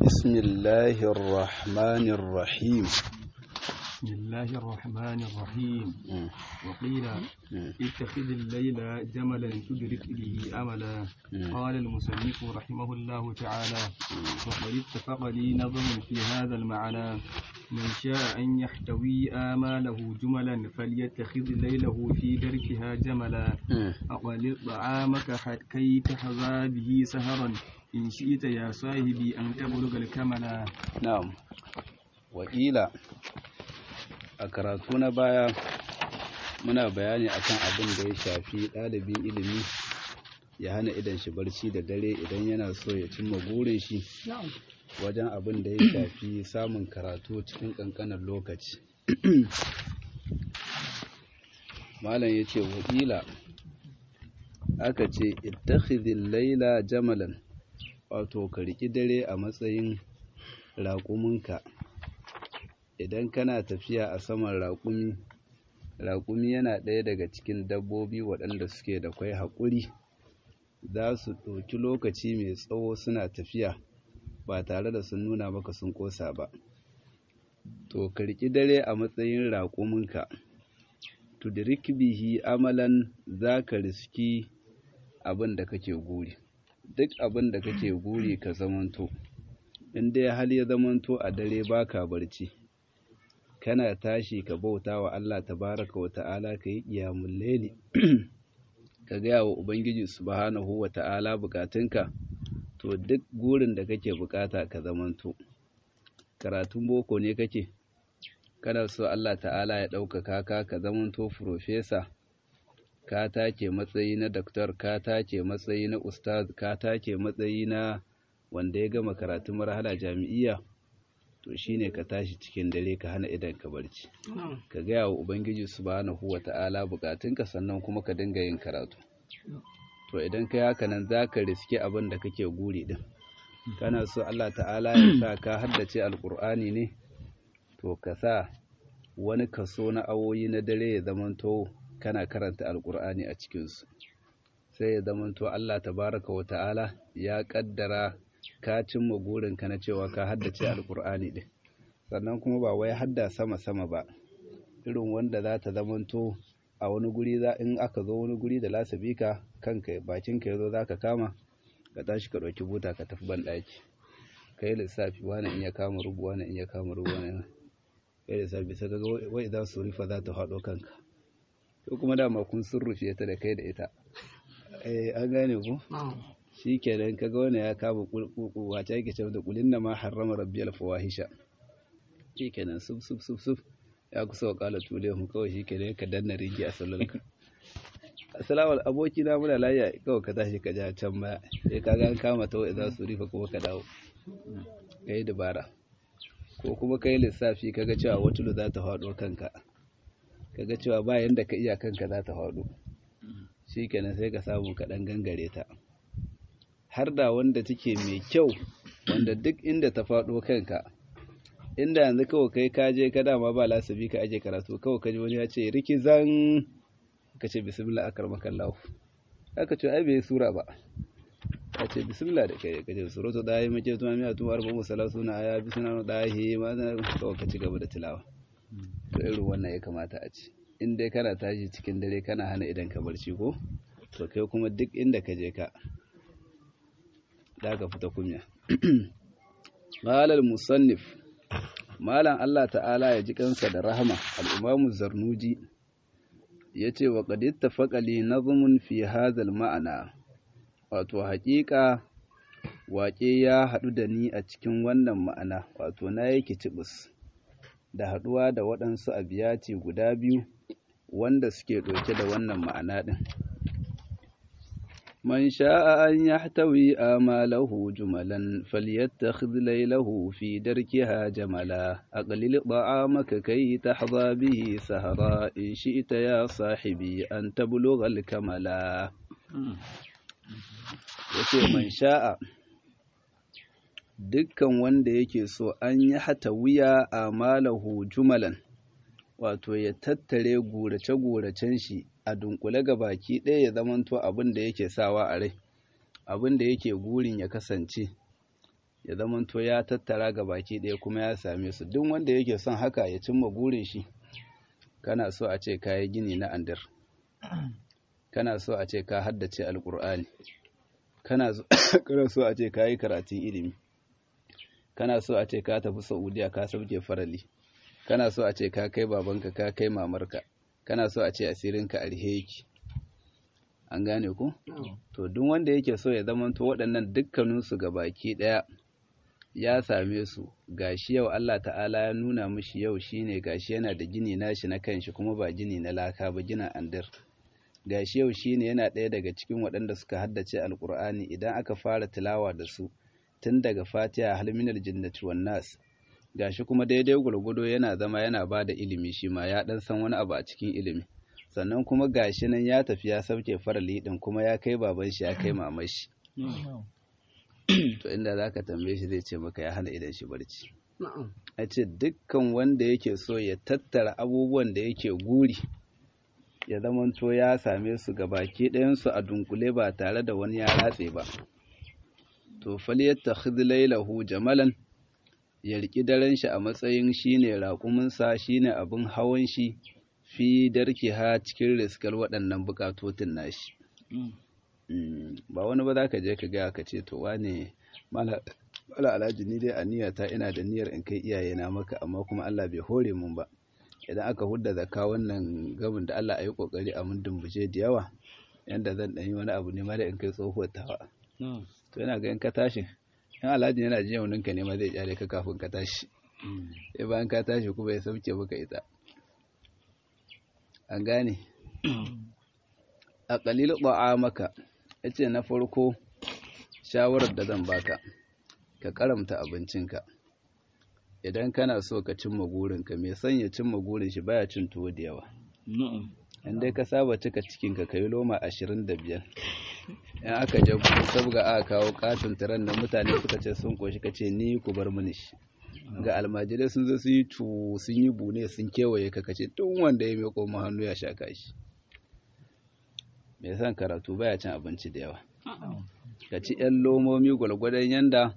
بسم الله الرحمن الرحيم بسم الله الرحمن الرحيم وقيل اتخذ الليل جملا تدرك به أملا قال المصنف رحمه الله تعالى وقد اتفق لي نظم في هذا المعنى من شاء أن يحتوي آماله جملا فليتخذ ليله في دركها جملا أقلل طعامك كي تحظى به سهرا إن شئت يا صاحبي أن تبلغ الكملا نعم وقيل a karatu na baya muna bayani akan abin da ya shafi ɗalibin ilimi ya hana idan shi barci da dare idan yana so ya cimma burin shi wajen abin da ya shafi samun karatu cikin ƙanƙanin lokaci malam ya ce wakila aka ce ittakhidhil laila jamalan wato ka riƙi dare a matsayin raƙuminka idan kana tafiya a saman raƙumi raƙumi yana ɗaya daga cikin dabbobi waɗanda suke da kwai haƙuri za su ɗauki lokaci mai tsawo suna tafiya ba tare da sun nuna maka sun ƙosa ba to ka riƙi dare a matsayin raƙuminka tudrik bihi amalan za ka riski abin da kake guri duk abin da kake guri ka zamanto in dai hal ya zamanto a dare baka barci kana tashi ka bauta wa Allah tabaraka wa ta'ala ka yi ƙiyamun laili ka gaya wa Ubangiji subhanahu wa ta'ala bukatunka to duk gurin da kake bukata ka zamanto karatun boko ne kake kana so Allah ta'ala ya ɗaukaka ka ka zamanto furofesa ka take matsayi na daktar ka take matsayi na ustaz ka take matsayi na wanda ya gama karatun marhala jami'iyya to shine ka tashi cikin dare ka hana idan ka barci ka gaya wa ubangiji subhanahu wata'ala bukatunka sannan kuma ka dinga yin karatu to idan kai haka nan zaka riske abin da kake guri din kana so Allah ta'ala ya sa ka haddace alqur'ani ne to ka sa wani kaso na awoyi na dare ya zamanto kana karanta alqur'ani a cikin su sai ya zamanto Allah tabaraka wa ta'ala ya kaddara ka cimma burinka na cewa ka haddace alkur'ani ɗin sannan kuma ba wai hadda sama-sama ba irin wanda za ta zamanto a wani guri za in aka zo wani guri da lasabika kanka bakinka ya zo za ka kama ka tashi ka ɗauki buta ka tafi banɗaki ka yi lissafi wani in ya kama rubu wani in ya kama rubu wani ka yi lissafi sai ga wai za su rufa za ta haɗo kanka ko kuma dama kun sun rufe ta da kai da ita eh an gane ku shi kenan kaga wani ya kama kulkuku wace yake cewa da kulin na ma harrama rabbiyal fawahisha shi kenan sub sub sub sub ya kusa wa kala tule mu kawai shi kenan ka danna rigi a sallarka assalamu aboki na muna layya kawai ka tashi ka ja can baya sai ka ga an kama ta za su rifa kuma ka dawo kai dabara ko kuma kai lissafi kaga cewa watulu za ta faɗo kanka kaga cewa ba yanda ka iya kanka za ta faɗo shi kenan sai ka samu ka ɗan gangare ta har da wanda take mai kyau wanda duk inda ta faɗo kanka inda yanzu kawai kai ka je ka dama ba lasabi ka aje karatu kawai ka ji wani ya ce rikizan ka ce bismillah akar makallahu aka ce ai bai sura ba ka ce bismillah da kai ka ce suratu da yi mace tuma miya tuma arba'u salatu na aya bismillah da yi ma kawai ka ci gaba da tilawa to irin wannan ya kamata a ci in dai kana tashi cikin dare kana hana idan ka barci ko to kai kuma duk inda ka je ka da ka fita kunya malal musannif malam Allah ta'ala ya ji kansa da rahama al-imamu zarnuji yace wa qad ittafaqa li nazmun fi hadha ma'ana wato haƙiƙa waƙe ya haɗu da ni a cikin wannan ma'ana wato na yake cibis da haɗuwa da waɗansu abiyati guda biyu wanda suke ɗauke da wannan ma'ana ɗin من شاء أن يحتوي آماله جملا فليتخذ ليله في دركها جملا أقلل طعامك كي تحظى به سهرا إن شئت يا صاحبي أن تبلغ الكملا yace man sha'a dukkan wanda yake so an yi hata wuya a malahu jumalan wato ya tattare gurace-guracen shi a dunkule ga baki ɗaya ya zamanto abin da yake sawa a rai abin da yake gurin ya kasance ya zamanto ya tattara ga baki ɗaya kuma ya same su duk wanda yake son haka ya cimma burin shi kana so a ce ka yi gini na andir kana so a ce ka haddace alkur'ani kana so a ce ka yi karatun ilimi kana so a ce ka tafi saudiya ka sauke farali kana so a ce ka kai babanka ka kai mamarka kana so a ce asirinka alheki an gane ku to duk wanda yake so ya zamanto waɗannan dukkaninsu ga baki ɗaya ya same su gashi yau Allah ta'ala ya nuna mishi yau shine gashi yana da gini nashi na kanshi kuma ba gini na laka ba gina andir gashi yau shine yana ɗaya daga cikin waɗanda suka haddace alkur'ani idan aka fara tilawa da su tun daga fatiha halminal jinnati wan nas gashi kuma daidai gurgudo yana zama yana ba da ilimi shi ma ya dan san wani abu a cikin ilimi sannan kuma gashi nan ya tafi ya sauke farali din kuma ya kai baban shi ya kai maman shi to inda zaka tambaye shi zai ce maka ya hana idan shi barci a ce dukkan wanda yake so ya tattara abubuwan da yake guri ya zamanto ya same su ga baki ɗayansu a dunkule ba tare da wani ya ratse ba to falyattakhidh laylahu jamalan ya riki daren shi a matsayin shine raƙuminsa shine abin hawan shi fi darkiha cikin riskar waɗannan bukatotin nashi ba wani ba za ka je ka gaya ka ce to wane mala alhaji ni dai a niyyata ina da niyyar in kai iyayena maka amma kuma Allah bai hore mun ba idan aka hudda zakka wannan gamin da Allah a yi kokari a mun dumbuce da yawa yanda zan ɗan yi wani abu ne ma da in kai tsohuwar tawa to yana ga in ka tashi in alhaji yana jin yaunin ka ne ma zai kyale ka kafin ka tashi sai bayan ka tashi kuma ya sauke maka ita an gane a ƙalilu ba'a maka ya ce na farko shawarar da zan baka ka karamta abincinka idan kana so ka cimma gurinka mai son ya cimma gurin shi baya cin tuwo da yawa in dai ka saba cika cikinka ka yi loma ashirin da biyar in aka je sabga aka kawo katon tiran da mutane suka ce sun koshi ka ce ni ku bar mini shi ga almajirai sun zo sun yi cu sun yi bune sun kewaye ka kace tun wanda ya meko mu hannu ya sha kashi mai son karatu baya cin abinci da yawa ka ci yan lomomi gwalgwadon yanda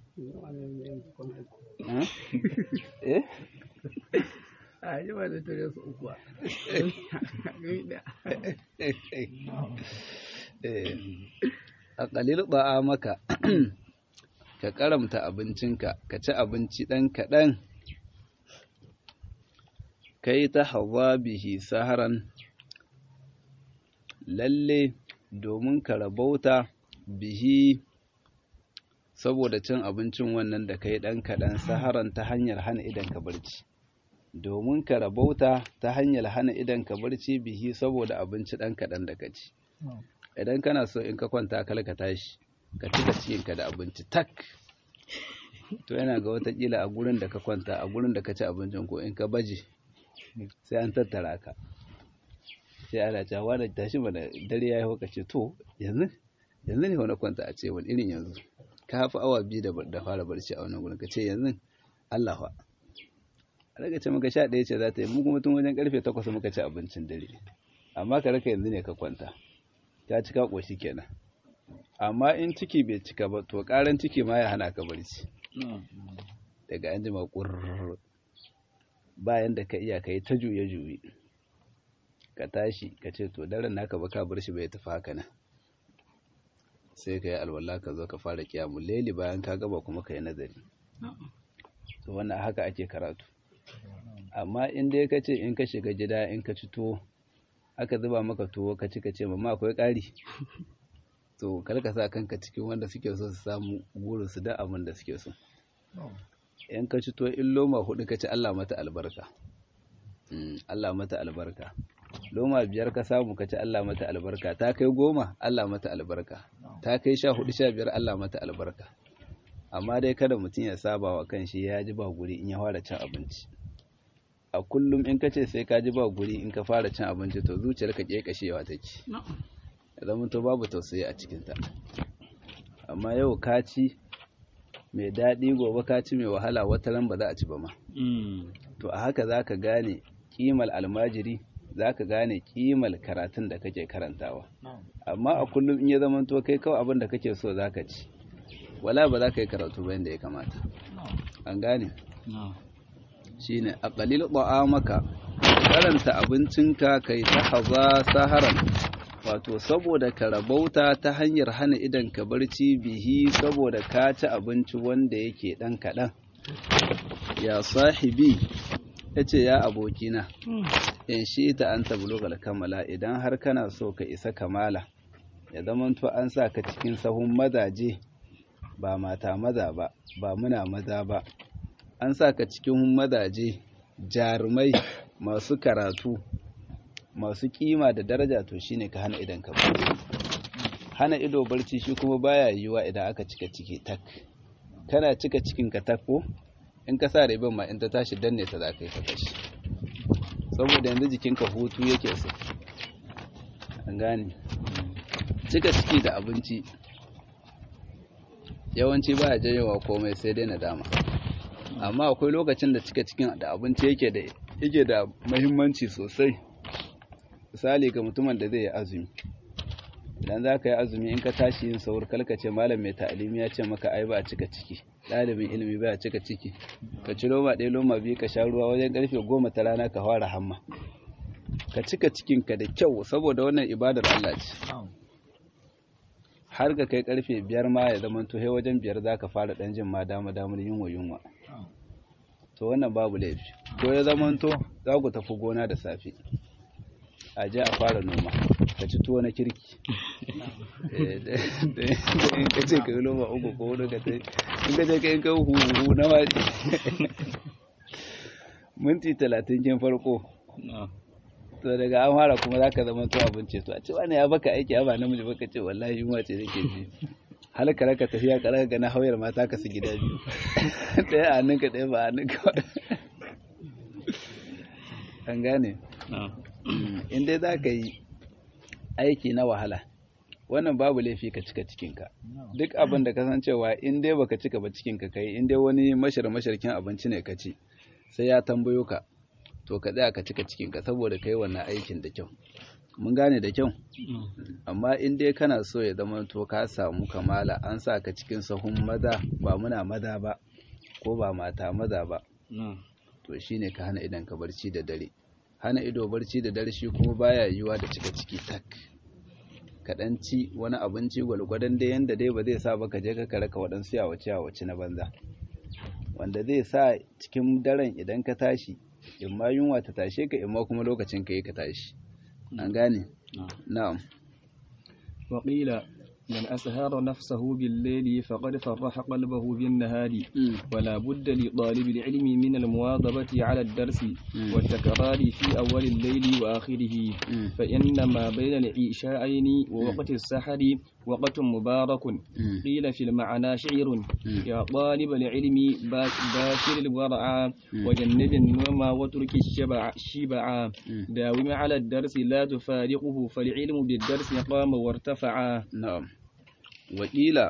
eh a yi ba da tare su uku a ƙalil ba'a maka ka karamta abincinka ka ci abinci ɗan kaɗan kai ta hawa bihi saharan lalle domin ka rabauta bihi saboda cin abincin wannan da kai ɗan kaɗan saharan ta hanyar hana idan ka barci domin ka rabauta ta hanyar hana idan ka barci bihi saboda abinci ɗan kaɗan da ka ci idan kana so in ka kwanta kala ka tashi ka cika cikinka da abinci tak to yana ga watakila a gurin da ka kwanta a gurin da ka ci abincin ko in ka baje sai an tattara ka sai ana cewa da tashi mana dare ya yi ka ce to yanzu yanzu ne wani kwanta a ce wani irin yanzu ka hafi awa biyu da fara barci a wannan gurin ka ce yanzu Allah fa a daga ce maka sha ɗaya ce za ta yi mu kuma tun wajen karfe takwas muka ci abincin dare amma ka raka yanzu ne ka kwanta ta cika ƙoshi kenan amma in ciki bai cika ba to ƙaran ciki ma ya hana ka barci daga an jima ƙurr bayan da ka iya ka yi ta juye-juye ka tashi ka ce to daren naka ba ka bar shi bai tafi haka nan sai ka yi alwala ka zo ka fara kiyamun leli bayan ka gaba kuma ka yi nazari to wannan haka ake karatu amma in dai ka ce in ka shiga gida in ka ci tuwo aka zuba maka tuwo ka ci ka ce mamma akwai ƙari to kar ka sa kanka cikin wanda suke so su samu burin su da abin da suke so in ka ci tuwo in loma hudu ka ci Allah mata albarka Allah mata albarka loma biyar ka samu ka ci Allah mata albarka ta kai goma Allah mata albarka ta kai sha hudu sha biyar Allah mata albarka amma dai kada mutum ya saba wa kanshi ya ji ba guri in ya fara cin abinci a kullum in ka ce sai ka ji ba guri in ka fara cin abinci to zuciyarka kashewa take ya zama to babu tausayi a cikinta amma yau ka ci mai daɗi gobe ka ci mai wahala wata ran ba za a ci ba ma to a haka za ka gane kimal almajiri za ka gane kimal karatun da kake karantawa amma a kullum in ya zama to kai kawai abin da kake so za ka ci wala ba za ka yi karatu ba yadda ya kamata an gane shine a qalil maka karanta abincinka kai ta haza saharan wato saboda ka rabauta ta hanyar hana idan ka barci bihi saboda ka ci abinci wanda yake dan kaɗan ya sahibi ya ce ya abokina in shi ta an tablugal kamala idan har kana so ka isa kamala ya zamanto an sa ka cikin sahun mazaje ba mata maza ba ba muna maza ba an sa ka cikin mazaje jarumai masu karatu masu kima da daraja to shine ka hana idan ka barci hana ido barci shi kuma baya yiwuwa idan aka cika ciki tak kana cika cikin ka tak ko in ka sa ribin ma in ta tashi danne ta za ka yi ka tashi saboda yanzu jikinka hutu yake so an gane cika ciki da abinci yawanci ba ya janyowa komai sai dai nadama amma akwai lokacin da cika cikin da abinci yake da yake da muhimmanci sosai misali ga mutumin da zai yi azumi idan za ka yi azumi in ka tashi yin saur kalkace malam mai ta'alimi ya ce maka ai ba a cika ciki ɗalibin ilimi ba a cika ciki ka ci loma ɗaya loma biyu ka sha ruwa wajen ƙarfe goma ta rana ka fara hamma ka cika cikinka da kyau saboda wannan ibadar Allah ce har ga kai ƙarfe biyar ma ya zama to wajen biyar za ka fara ɗan jin ma dama damar yunwa yunwa to wannan babu laifi ko ya zama to za ku tafi gona da safe a je a fara noma ka ci tuwo na kirki in ka ce ka yi noma uku ko wani ka sai in ka je ka yi kan huhu na wani minti talatin kin farko to daga an fara kuma za ka zama to abinci to a ce wani ya baka aiki ba namiji baka ce wallahi yunwa ce nake ji halaka raka tafiya ka ga na hauyar mata ka su gida biyu ɗaya a hannunka ɗaya ba a hannunka an gane in dai za ka yi aiki na wahala wannan babu laifi ka cika cikinka duk abin da kasancewa in dai baka cika ba cikinka kai in dai wani mashar masharkin abinci ne ka ci sai ya tambayo ka to ka tsaya ka cika cikinka saboda ka yi wannan aikin da kyau mun gane da kyau amma in dai kana so ya zama to ka samu kamala an sa ka cikin sahun maza ba muna maza ba ko ba mata maza ba to shine ka hana idan ka barci da dare hana ido barci da dare shi kuma baya yiwuwa da cika ciki tak kaɗan ci wani abinci gwalgwadon dai yanda dai ba zai sa ba ka je ka raka waɗansu yawace yawace na banza wanda zai sa cikin daren idan ka tashi in ma yunwa ta tashe ka in ma kuma lokacin ka yi ka tashi an gane na'am وقيل من أسهر نفسه بالليل فقد فرح قلبه بالنهار ولا بد لطالب العلم من المواظبة على الدرس والتكرار في أول الليل وآخره فإن ما بين العشاءين ووقت السحر وقت مبارك قيل في المعنى شعر يا طالب العلم باشر الورع وجنب النوم وترك الشبع شبع داوم على الدرس لا تفارقه فالعلم بالدرس قام وارتفع na'am wakila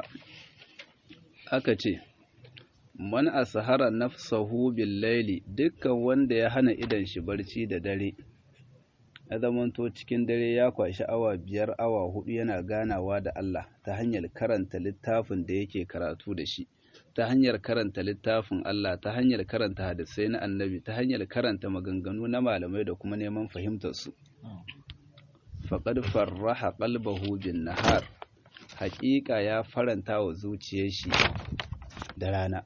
aka ce man asahara nafsahu bil laili dukkan wanda ya hana idan shi barci da dare ya zamanto cikin dare ya kwashi awa biyar awa hudu yana ganawa da Allah ta hanyar karanta littafin da yake karatu da shi ta hanyar karanta littafin Allah ta hanyar karanta hadisai na annabi ta hanyar karanta maganganu na malamai da kuma neman fahimtar su faqad farraha qalbahu bin nahar haƙiƙa ya faranta wa zuciyar shi da rana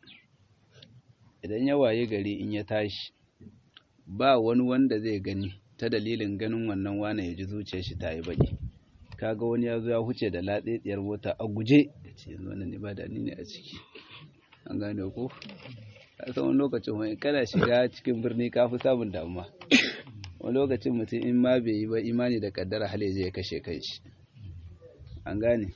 idan ya waye gari in ya tashi ba wani wanda zai gani ta dalilin ganin wannan wane ya ji zuciyar shi ta yi baki kaga wani ya zo ya huce da latsetsiyar mota a guje ya ce yanzu wannan ba da ni ne a ciki an gane ko a san wani lokacin wani kana shiga cikin birni ka fi samun damuwa wani lokacin mutum in ma bai yi ba imani da kaddara hali zai kashe kanshi an gane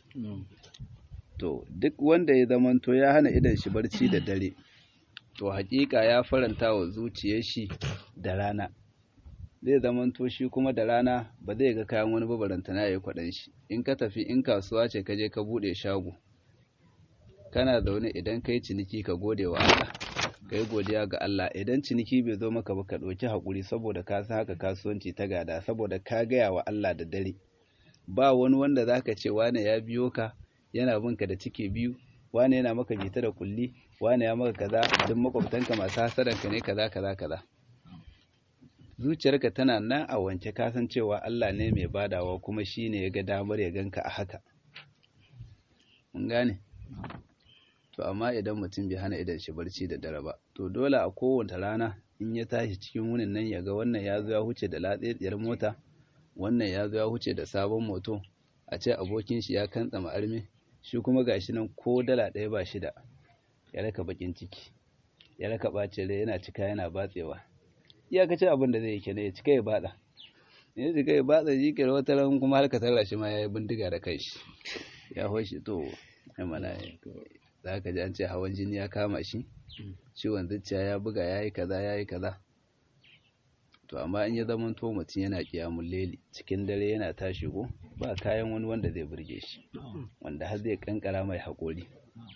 to duk wanda ya zamanto ya hana idan shi barci da dare to hakika ya faranta wa zuciyar shi da rana zai zamanto shi kuma da rana ba zai ga kayan wani babarantana ya yi kwaɗan shi in ka tafi in kasuwa ce ka je ka buɗe shago kana zaune idan ka yi ciniki ka gode wa Allah ka yi godiya ga Allah idan ciniki bai zo maka ba ka ɗauki haƙuri saboda ka san haka kasuwanci ta gada saboda ka gaya wa Allah da dare ba wani wanda za ka ce wane ya biyo ka yana bin ka da ciki biyu wane yana maka bita da kulli wane ya maka kaza duk makwabtanka masu hasadanka ne kaza kaza kaza zuciyarka tana nan a wanke kasan cewa Allah ne mai badawa kuma shi ne ya ga damar ya ganka a haka mun gane to amma idan mutum bai hana idan shi barci da dare ba to dole a kowace rana in ya tashi cikin wunin nan ya ga wannan ya zo ya huce da latsetsiyar mota wannan ya zo ya huce da sabon moto a ce abokin shi ya kantsa ma'armi shi kuma gashi nan ko dala ɗaya ba shi da ya raka bakin ciki ya raka ɓacin rai yana cika yana batsewa iyakacin abin da zai yi kenan ya cika ya bada ya cika ya bada shi kira wata ran kuma har ka tarra shi ma ya yi bindiga da kai shi ya hoshi to ya mana za ka ji an ce hawan jini ya kama shi ciwon zuciya ya buga ya yi kaza ya yi kaza to amma in ya zama to mutum yana kiyamun leli cikin dare yana tashi ko ba kayan wani wanda zai burge shi wanda har zai kankara mai haƙori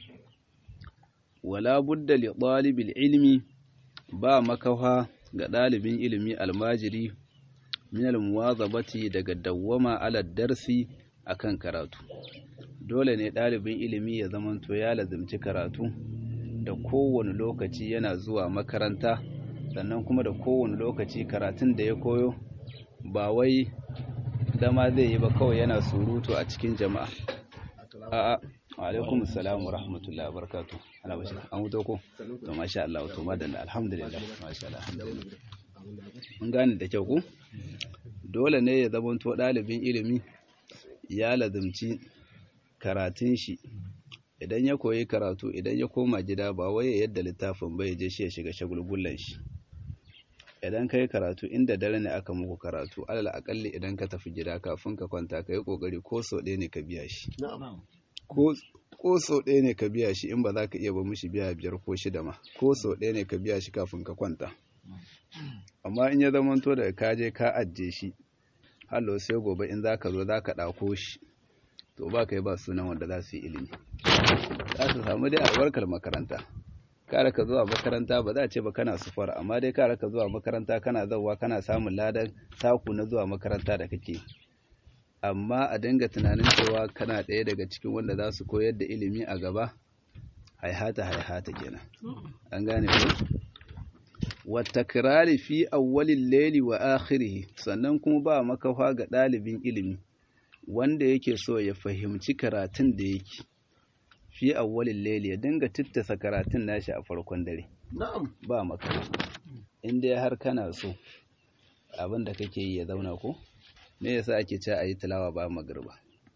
wala budda li ɗalibil ilmi ba makafa ga ɗalibin ilimi almajiri min almuwazabati daga dawwama ala darsi akan karatu dole ne ɗalibin ilimi ya zamanto ya lazimci karatu da kowane lokaci yana zuwa makaranta sannan kuma da kowane lokaci karatun da ya koyo ba wai zama zai yi ba kawai yana surutu a cikin jama'a a'a alaikum assalam wa rahmatullahi wa barakatuh ana bashi an wuto ko to masha Allah to madalla alhamdulillah masha Allah alhamdulillah mun gane da kyau ku dole ne ya zamanto ɗalibin ilimi ya lazimci karatun shi idan ya koyi karatu idan ya koma gida ba wai ya yadda littafin bai je shi ya shiga shagulgullan shi idan ka yi karatu inda dare ne aka muku karatu alal akalli idan ka tafi gida kafin ka kwanta ka yi kokari ko sau ɗaya ne ka biya shi ko sau ɗaya ne ka biya shi in ba za ka iya ba mishi biya biyar ko shida ma ko sau ɗaya ne ka biya shi kafin ka kwanta amma in ya zamanto da ka je ka ajiye shi hallo sai gobe in za ka zo za ka ɗako shi to ba kai ba sunan wanda za su yi ilimi za su samu dai albarkar makaranta kare ka zuwa makaranta ba za a ce ba kana sufar amma dai kare ka zuwa makaranta kana zauwa kana samun ladan saku na zuwa makaranta da kake amma a dinga tunanin cewa kana ɗaya daga cikin wanda za su koyar da ilimi a gaba haihata haihata kenan an gane ko watakrari fi awwalil layli wa akhirih sannan kuma ba makafa ga ɗalibin ilimi wanda yake so ya fahimci karatun da yake fi awwalil layli ya dinga tittasa karatun nashi a farkon dare ba makafa in dai har kana so abin da kake yi ya zauna ko me yasa ake cewa ayi tilawa bayan magriba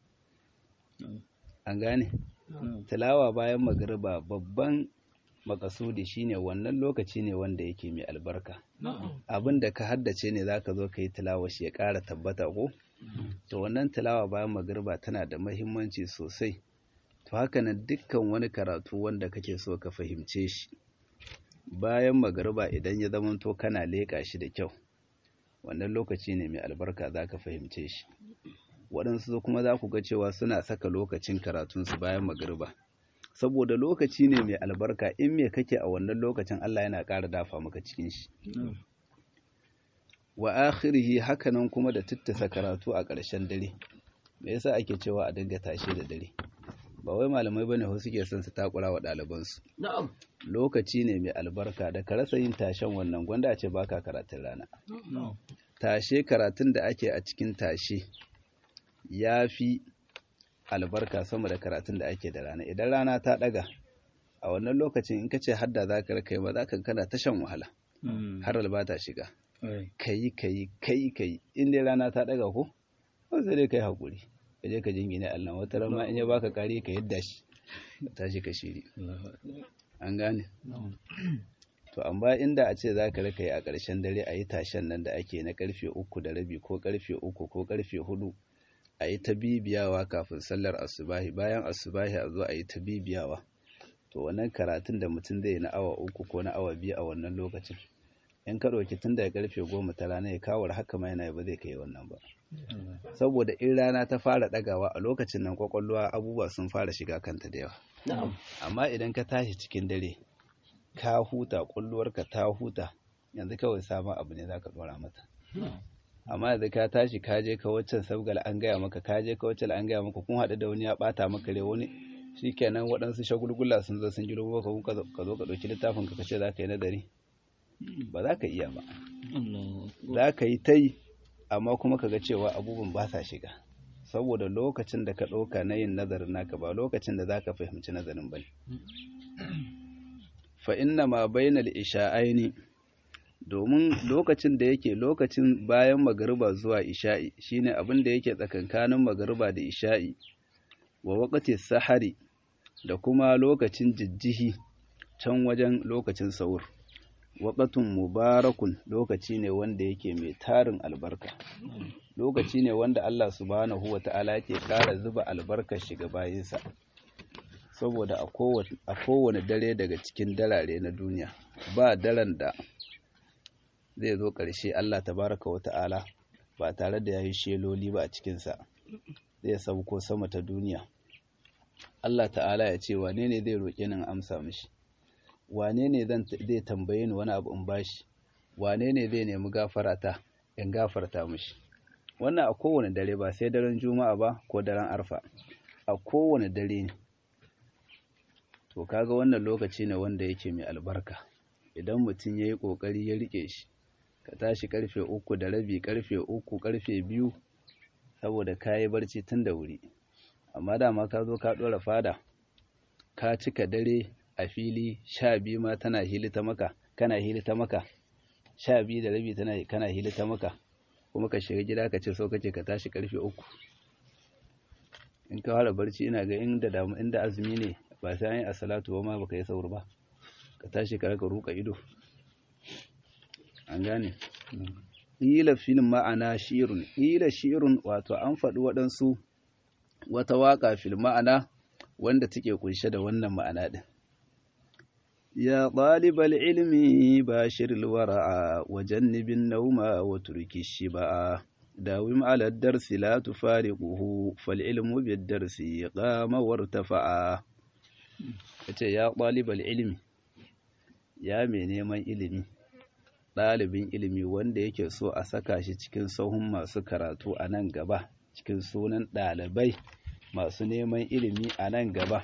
an gane tilawa bayan magriba babban makasudi shine wannan lokaci ne wanda yake mai albarka abin da ka haddace ne zaka zo ka yi tilawa shi ya ƙara tabbata ko to wannan tilawa bayan magriba tana da mahimmanci sosai to haka nan dukkan wani karatu wanda kake so ka fahimce shi bayan magriba idan ya zamanto kana leƙa shi da kyau wannan lokaci ne mai albarka za ka fahimce shi waɗansu kuma za ku ga cewa suna saka lokacin karatunsu bayan magriba saboda lokaci ne mai albarka in me kake a wannan lokacin Allah yana ƙara dafa maka cikin shi wa akhirihi hakanan kuma da tittasa karatu a ƙarshen dare me yasa ake cewa a dinga tashe da dare ba wai malamai bane ko suke son su takura wa ɗalibansu na'am lokaci ne mai albarka da ka rasa yin tashen wannan gwanda a ce baka karatun rana tashe karatun da ake a cikin tashe ya fi albarka sama da karatun da ake da rana idan rana ta daga a wannan lokacin in ka ce hadda za ka kai ba za ka kana ta shan wahala har albata shiga kayi kayi kayi kayi in dai rana ta daga ko ko sai dai kai hakuri ka je ka jingine Allah wata rama in ya baka kari ka yadda shi ka tashi ka shiri an gane to amma inda a ce za ka raka yi a ƙarshen dare a yi tashen nan da ake na karfe uku da rabi ko karfe uku ko karfe hudu a yi ta bibiyawa kafin sallar asubahi bayan asubahi a zo a yi ta bibiyawa to wannan karatun da mutum zai na awa uku ko na awa biyu a wannan lokacin in ka ɗauki tun daga karfe goma ta rana ya kawar haka ma yana ba zai kai wannan ba saboda in rana ta fara ɗagawa a lokacin nan kwakwalwa abubuwa sun fara shiga kanta da yawa amma idan ka tashi cikin dare ka huta ƙwalluwarka ta huta yanzu kawai sabon abu ne za ka ɗora mata amma yanzu ka tashi ka je ka waccan sabgal an gaya maka ka je ka waccan an gaya maka kun haɗu da wani ya ɓata maka rai wani shikenan waɗansu shagulgula sun zo sun giro ka ka zo ka ɗauki littafin ka kace za ka yi nazari ba za ka iya ba za ka yi ta yi amma kuma ka ga cewa abubuwan ba sa shiga saboda lokacin da ka ɗauka na yin nazarin naka ba lokacin da za ka fahimci nazarin ba ne fa inna ma bainal isha'aini domin lokacin da yake lokacin bayan magariba zuwa isha'i shine abin da yake tsakankanin magariba da isha'i wa waqti sahari da kuma lokacin jijjihi can wajen lokacin sahur waqatun mubarakun lokaci ne wanda yake mai tarin albarka lokaci ne wanda Allah subhanahu wata'ala yake ƙara zuba albarkar shiga bayinsa saboda a kowane dare daga cikin dalare na duniya ba daren da zai zo ƙarshe Allah tabaraka wata'ala ba tare da yayi sheloli ba a cikinsa zai sauko sama ta duniya Allah ta'ala ya ce wane ne zai roƙe ni amsa mishi wane ne zai tambaye ni wani abu in bashi wane ne zai nemi gafarata in gafarta mishi wannan a kowane dare ba sai daren juma'a ba ko daren arfa a kowane dare ne to kaga wannan lokaci ne wanda yake mai albarka idan mutum ya yi ƙoƙari ya riƙe shi ka tashi karfe uku da rabi karfe uku karfe biyu saboda ka yi barci tun da wuri amma dama ka zo ka ɗora fada ka cika dare a fili sha biyu ma tana hilita maka kana hilita maka sha biyu da rabi tana kana hilita maka kuma ka shiga gida ka ce so kace ka tashi karfe uku in ka fara barci ina ga inda damu inda azumi ne ba sai an yi asalatu ba ma baka yi saur ba ka tashi ka raka ruka ido an gane ƙila filin ma'ana shirun ƙila shirun wato an faɗi waɗansu wata waƙa fil ma'ana wanda take kunshe da wannan ma'ana ɗin ya ɗalibal ilmi ba shiril wara'a wajen nibin nauma wa turki shi ba'a dawim ala darsi la tufariquhu fal ilmu bid darsi qama wartafa'a yace ya ɗalibal ilmi ya mai neman ilimi ɗalibin ilimi wanda yake so a saka shi cikin sahun masu karatu a nan gaba cikin sunan ɗalibai masu neman ilimi a nan gaba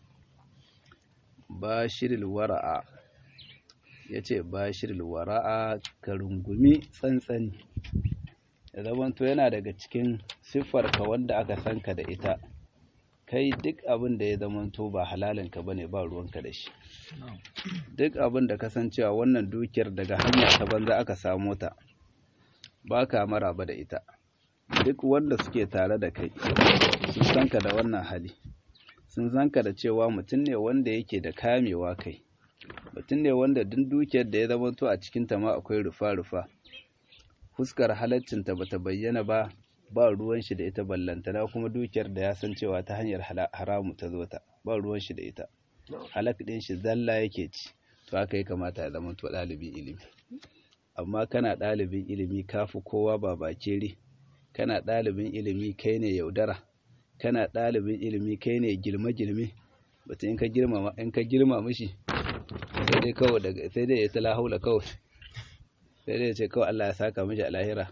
bashiril wara'a ya ce bashiril wara'a ka rungumi tsantsani da zamanto yana daga cikin siffarka wanda aka sanka da ita kai duk abin da ya zamanto ba halalinka ba ne ba ruwanka da shi duk abin da kasancewa wannan dukiyar daga hanya ta banza aka samo ta ba ka maraba da ita duk wanda suke tare da kai sun san ka da wannan hali sun san ka da cewa mutum ne wanda yake da kamewa kai mutum ne wanda duk dukiyar da ya zamanto a cikin ta ma akwai rufa-rufa fuskar halaccinta bata bayyana ba ba ruwan shi da ita ballantana kuma dukiyar da ya san cewa ta hanyar haramu ta zo ta ba ruwan shi da ita halak ɗin shi zalla yake ci to haka ya kamata ya zama to ɗalibin ilimi amma kana ɗalibin ilimi kafi kowa ba bakere kana ɗalibin ilimi kai ne yaudara kana ɗalibin ilimi kai ne gilme-gilme batun in ka girma in ka girma mishi sai dai kawai daga sai dai ya ta lahaula kawai sai dai ya ce kawai Allah ya saka mishi a lahira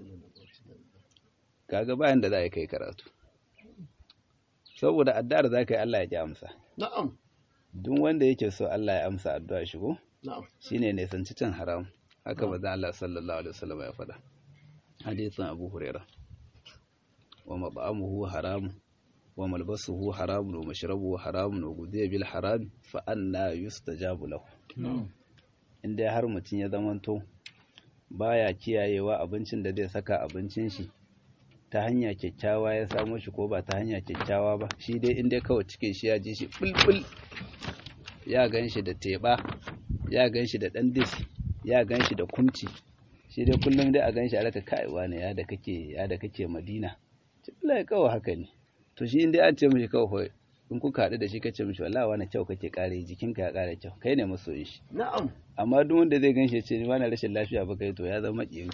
kaga bayan da za a kai karatu saboda addu'ar za ka yi Allah ya ki amsa na'am duk wanda yake so Allah ya amsa addu'a shi ko na'am shine ne san cin haram haka manzon Allah sallallahu alaihi wasallam ya faɗa hadisin Abu Hurairah wa mab'amuhu haram wa malbasuhu haram wa mashrabuhu haram wa gudiya bil haram fa anna yustajabu lahu inda har mutum ya zamanto baya kiyayewa abincin da zai saka abincin shi ta hanya kyakkyawa ya samo shi ko ba ta hanya kyakkyawa ba shi dai inda kawai cikin shi ya ji shi bulbul ya gan shi da teɓa ya gan shi da ɗandis ya gan shi da kumci shi dai kullum dai a gan shi a raka kaiwa ne ya da kake ya da kake madina cikin kawai haka ne to shi inda an ce mishi kawai in kuka haɗu da shi kace mishi wallahi wani kyau kake kare jikinka ya kare kyau kai ne masoyin shi na'am amma duk wanda zai gan shi ce ni wani rashin lafiya ba kai to ya zama ƙiyinka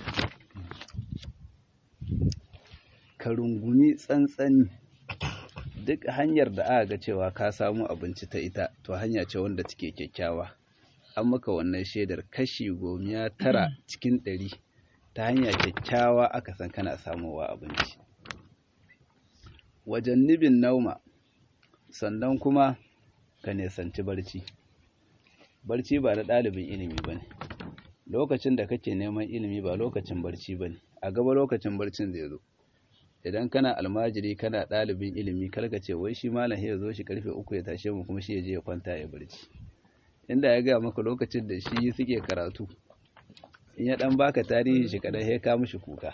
ka rungumi tsantsani duk hanyar da aka ga cewa ka samu abinci ta ita to hanya ce wanda take kyakkyawa an maka wannan shaidar kashi gomiya tara cikin ɗari ta hanya kyakkyawa aka san kana samowa abinci wajen nibin nauma sannan kuma ka nesanci barci barci ba na ɗalibin ilimi ba ne lokacin da kake neman ilimi ba lokacin barci ba ne a gaba lokacin barcin zai zo idan kana almajiri kana ɗalibin ilimi kalka ce wai shi malam ya zo shi karfe uku ya tashe mu kuma shi ya je ya kwanta ya barci inda ya gaya maka lokacin da shi suke karatu in ya dan baka tarihi shi kadan ya ka mishi kuka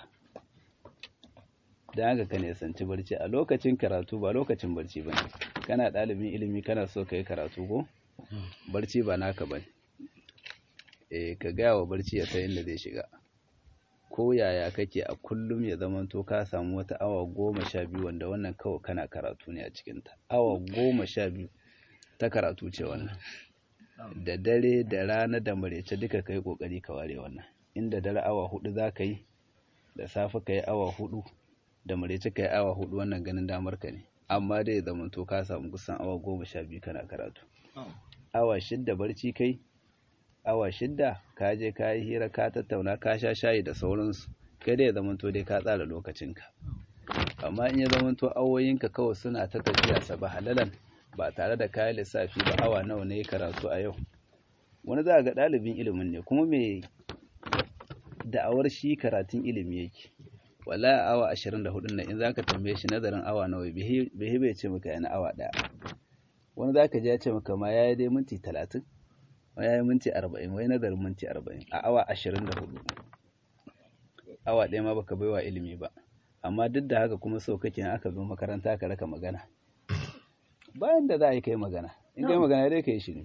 dan haka ka nisanci barci a lokacin karatu ba lokacin barci ba ne kana ɗalibin ilimi kana so ka yi karatu ko barci ba naka ba ne eh ka gaya wa barci ya san inda zai shiga ko yaya kake a kullum ya zamanto ka samu wata awa goma sha biyu wanda wannan kawai kana karatu ne a cikinta awa goma sha biyu ta karatu ce wannan da dare da rana da marece duka ka yi ƙoƙari ka ware wannan inda dare awa hudu za ka yi da safe ka yi awa hudu da marece ka yi awa hudu wannan ganin damar ka ne amma dai ya zamanto ka samu kusan awa goma sha biyu kana karatu awa shidda barci kai awa shidda ka je ka yi hira ka tattauna ka sha shayi da sauransu kai dai ya zamanto dai ka tsara lokacinka amma in ya zamanto awoyinka kawai suna ta tafiya saba halalan ba tare da kayan lissafi ba awa nawa ne karatu a yau wani za ga ɗalibin ilimin ne kuma mai da'awar shi karatun ilimi yake wallahi awa ashirin da hudun nan in za ka tambaye shi nazarin awa nawa bai bai ce maka yana awa ɗaya wani za ka ji ya ce maka ma ya yi dai minti talatin wani ya yi minti arba'in wai nazarin minti arba'in a awa ashirin da hudu awa ɗaya ma baka baiwa ilimi ba amma duk da haka kuma so kake aka zo makaranta ka raka magana bayan da za a yi kai magana in kai magana dai ka yi shi ne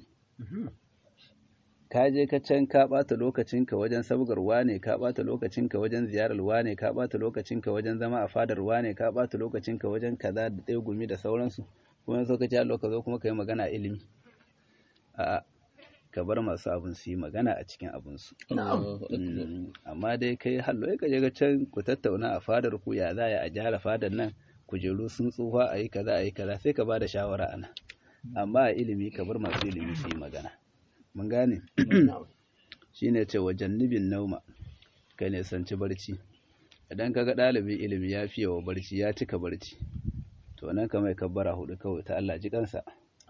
ka je ka can ka ɓata lokacinka wajen sabgarwa ne ka ɓata lokacinka wajen ziyararwa ne ka ɓata lokacinka wajen zama a fadarwa ne ka ɓata lokacinka wajen kaza da ɗaya gumi da sauransu kuma so ka ci allo ka zo kuma ka yi magana a ilimi a ka bar masu abin su yi magana a cikin abinsu amma dai kai hallo ka je ka can ku tattauna a fadar ku ya za a gyara fadar nan kujeru sun tsufa a yi kaza a yi kaza sai ka ba da shawara ana amma a ilimi ka bar masu ilimi su yi magana mun gane shi ne ce wajen nubin nauma ka nisanci barci idan ka ga ɗalibin ilimi ya fiye wa barci ya cika barci to nan ka mai kabbara hudu kawai ta Allah ji kansa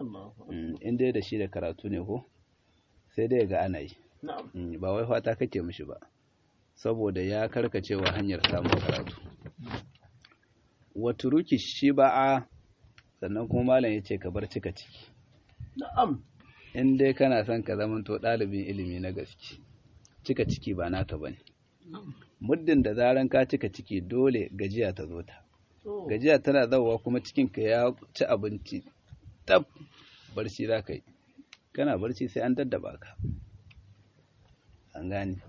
in dai da shi da karatu ne ko sai dai ga ana yi ba wai fata kake mishi ba saboda ya karkacewa hanyar samun karatu waturuki shi ba'a sannan kuma malam ya ce ka bar cika ciki na'am in dai kana son ka zamanto ɗalibin ilimi na gaske cika ciki ba naka bane muddin da zaran ka cika ciki dole gajiya ta zo ta gajiya tana zauwa kuma cikinka ya ci abinci tab barci za ka yi kana barci sai an daddaba ka an gane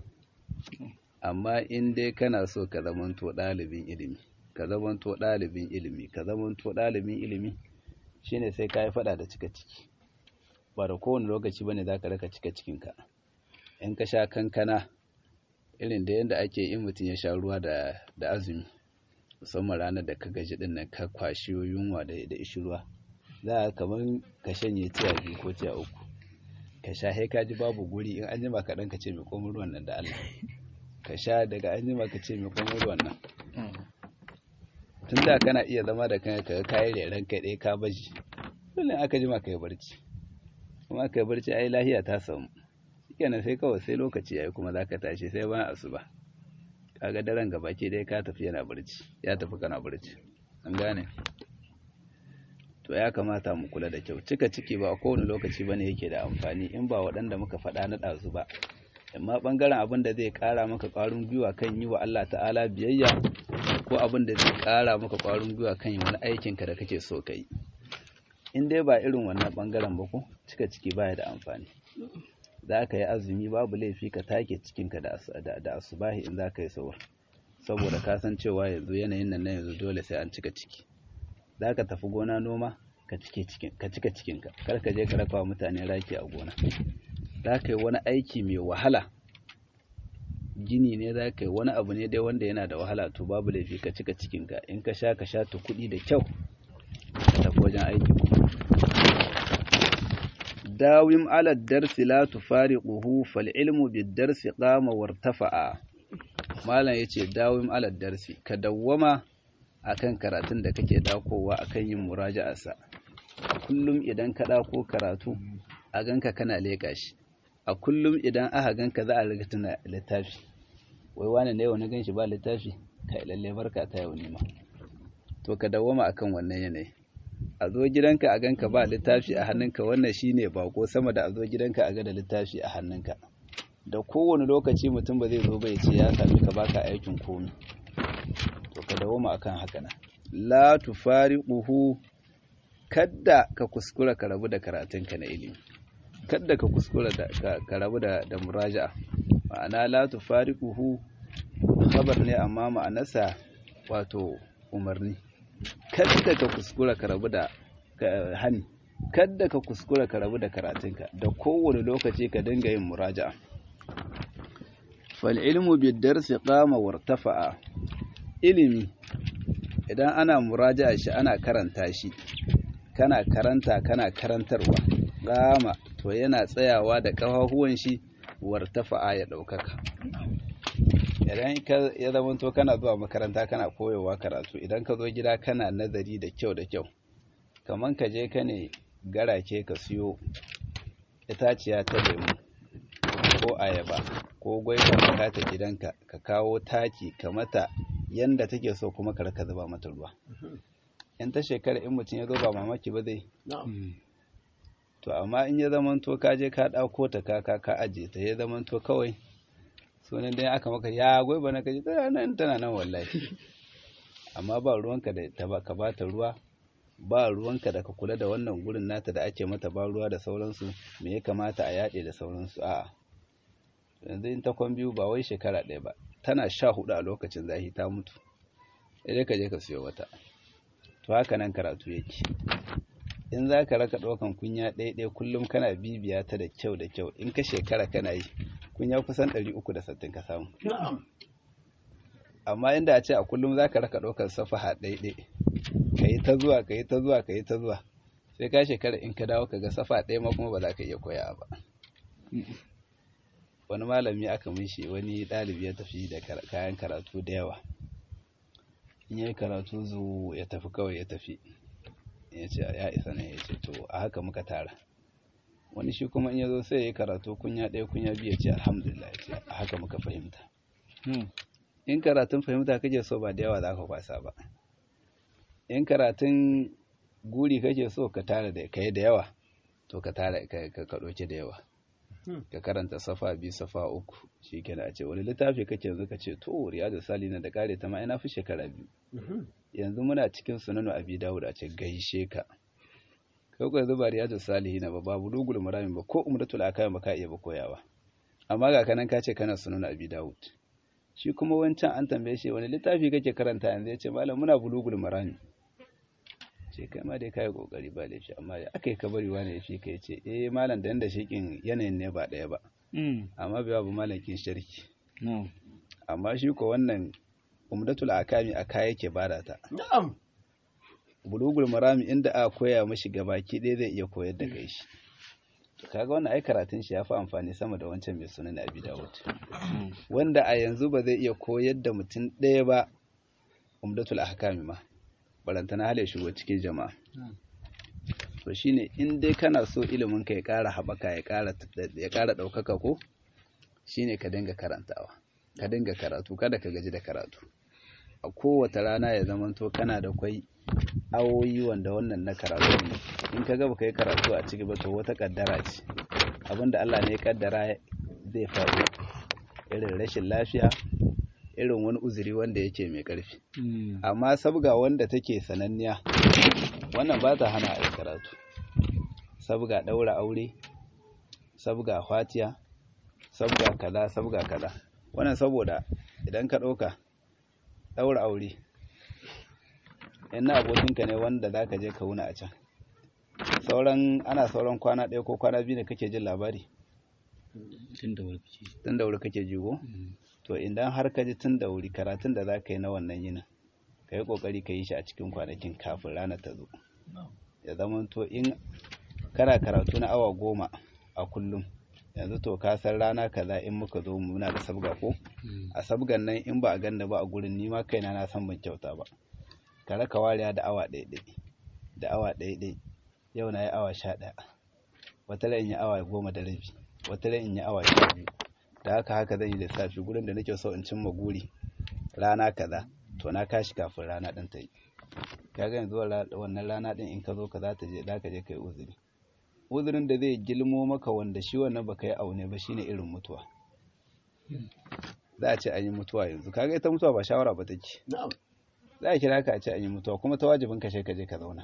amma in dai kana so ka zamanto ɗalibin ilimi ka zamanto ɗalibin ilimi ka zamanto ɗalibin ilimi shine sai ka yi faɗa da cika ciki ba da kowane lokaci bane za ka raka cika cikinka in ka sha kankana irin da yadda ake in mutum ya sha ruwa da azumi musamman ranar da ka gaji din nan ka kwashi yunwa da da ishi ruwa za a kamar ka shanye tiya biyu ko tiya uku ka sha sai ka ji babu guri in an jima kaɗan ka ce mai komin ruwan nan da Allah ka sha daga an jima ka ce mai komin ruwan nan tun da kana iya zama da kanka ka kayi reren kai ɗaya ka baji dole aka jima ka yi barci kuma ka yi barci ai lahiya ta samu shikenan sai kawai sai lokaci yayi kuma zaka tashi sai bayan asuba kaga daren gabaki dai ka tafi yana barci ya tafi kana barci an gane to ya kamata mu kula da kyau cika ciki ba kowane lokaci bane yake da amfani in ba waɗanda muka faɗa na ɗazu ba amma ɓangaren abin da zai ƙara maka ƙwarin gwiwa kan yi wa Allah ta'ala biyayya ko abin da zai ƙara maka ƙwarin gwiwa kan yi wani aikinka da kake so ka yi in dai ba irin wannan ɓangaren ba ko cika ciki baya da amfani za ka yi azumi babu laifi ka take cikinka da asubahi in za ka yi sahur saboda ka san cewa yanzu yanayin nan na yanzu dole sai an cika ciki za ka tafi gona noma ka cika cikinka kar ka je ka raka mutane raki a gona za ka yi wani aiki mai wahala gini ne za ka yi wani abu ne dai wanda yana da wahala to babu laifi ka cika cikinka in ka sha ka sha ta kuɗi da kyau ka tafi wajen aiki kuma dawim ala darsi la tufariquhu fal ilmu bid darsi qama wartafa'a malam yace dawim ala darsi ka dawwama akan karatun da kake dakowa akan yin muraja'arsa kullum idan ka ɗako karatu a ganka kana leƙa shi a kullum idan aka ganka za a riga tuna littafi wai wani ne wani gan shi ba littafi kai lalle barka ta yau nima to ka dawwama akan wannan yanayi a zo gidanka a ganka ba littafi a hannunka wannan shine bako sama da a zo gidanka a ga da littafi a hannunka da kowane lokaci mutum ba zai zo ba ya ce ya sami ka baka aikin komi to ka dawoma akan haka nan la tufariquhu kadda ka kuskura ka rabu da karatunka na ilimi kadda ka kuskura da ka rabu da da muraja'a ma'ana la tufariquhu khabar ne amma ma'anarsa wato umarni kadda ka kuskura ka rabu da hani kadda ka kuskura ka rabu da karatunka da kowane lokaci ka dinga yin muraja'a fal ilmu bid darsi qama wartafa'a ilimi idan ana muraja'a shi ana karanta shi kana karanta kana karantarwa gama to yana tsayawa da ƙafafuwan shi wartafa'a ya ɗaukaka idan ya zama to kana zuwa makaranta kana koyowa karatu idan ka zo gida kana nazari da kyau da kyau kaman ka je ka ne garake ka siyo itaciya ta lemu ko ayaba ko gwaiba ka kata gidanka ka kawo taki ka mata yanda take so kuma ka raka zuba mata ruwa in ta shekara in mutum ya zo ba mamaki ba zai to amma in ya zamanto ka je ka ɗauko ta ka ka ka aje ta ya zamanto kawai sunan dai aka maka ya gwaiba na kaji tana nan tana nan wallahi amma ba ruwanka da ta ka ba ta ruwa ba ruwanka da ka kula da wannan gurin nata da ake mata ba ruwa da sauransu me ya kamata a yaɗe da sauransu a'a yanzu in ta kwan biyu ba wai shekara ɗaya ba tana sha hudu a lokacin zahi ta mutu idan ka je ka siyo wata to haka nan karatu yake in za ka raka ɗaukan kunya ɗaya kullum kana bibiya ta da kyau da kyau in ka shekara kana yi kunya kusan ɗari uku da sattin ka samu amma inda a ce a kullum za ka raka ɗaukan safaha ɗaya ka yi ta zuwa ka yi ta zuwa ka yi ta zuwa sai ka shekara in ka dawo ka ga safa ɗaya ma kuma ba za ka iya koya ba wani malami aka mishi wani ɗalibi ya tafi da kayan karatu da yawa in yi karatu zu ya tafi kawai ya tafi ya ce ya isa ne ya ce to a haka muka tara wani shi kuma in ya zo sai ya yi karatu kunya ɗaya kunya biyu ya ce alhamdulillah ya ce a haka muka fahimta in karatun fahimta kake so ba da yawa za ka kwasa ba in karatun guri kake so ka tara da kai da yawa to ka tara ka ɗauke da yawa ka karanta safa biyu safa uku shi kenan a ce wani littafi kake yanzu ka ce to riyadu salina da kare ta ma ina fi shekara biyu yanzu muna cikin sunanu abi dawud a ce gaishe ka kai ko zuba riyadu salihina ba babu lugul maramin ba ko umratul akayan ba ka iya ba koyawa amma ga kanan ka ce kana sunanu abi dawud shi kuma wancan an tambaye shi wani littafi kake karanta yanzu ya ce malam muna bulugul marami ce kai ma dai kai kokari ba laifi amma aka yi kabari wani ya fi kai ce eh malam da yanda shikin yanayin ne ba daya ba amma bai babu malakin sharki amma shi ko wannan umdatul akami a kaya yake bada ta bulugul marami inda a koya mashi gabaki ɗaya zai iya koyar da kai shi kaga wannan ai karatun shi ya fi amfani sama da wancan mai sunan abi dawud wanda a yanzu ba zai iya koyar da mutum ɗaya ba umdatul ahkami ma barantana hale shigo cikin jama'a to shine in dai kana so ilimin ka ya ƙara haɓaka ya ƙara ya ƙara ɗaukaka ko shine ka dinga karantawa ka dinga karatu kada ka gaji da karatu a kowace rana ya zamanto kana da kwai awoyi wanda wannan na karatu ne in ka gaba kai karatu a ciki ba to wata kaddara ce abinda Allah ne ya kaddara zai faru irin rashin lafiya irin wani uzuri wanda yake mai ƙarfi amma sabga wanda take sananniya wannan ba ta hana a karatu sabga ɗaura aure sabga fatiya sabga kaza sabga kaza wannan saboda idan ka ɗauka ɗaura aure na abokinka ne wanda za ka je ka wuna a can sauran ana sauran kwana ɗaya ko kwana biyu ne kake jin labari tun da wuri kake jigo to idan har ka ji tun da wuri karatun da za ka yi na wannan yinin ka yi ƙoƙari ka yi shi a cikin kwanakin kafin ranar ta zo ya zama to in kana karatu na awa goma a kullum yanzu to ka san rana kaza in muka zo muna da sabga ko a sabgan nan in ba a ganda ba a gurin ni ma kaina na san ban kyauta ba ka raka wariya da awa ɗaiɗai da awa ɗaiɗai yau na yi awa sha ɗaya wata in yi awa goma da rabi wata in yi awa sha biyu da haka haka zan yi lissafi gurin da nake so in cimma guri rana kaza to na kashi kafin rana ɗin ta yi kaga yanzu wannan rana ɗin in ka zo ka za ta je za ka je ka yi uzuri uzurin da zai gilmo maka wanda shi wannan baka yi aune ba shine irin mutuwa za a ce an yi mutuwa yanzu kaga ita mutuwa ba shawara ba take za a kira ka a ce an yi mutuwa kuma ta wajibin ka ka je ka zauna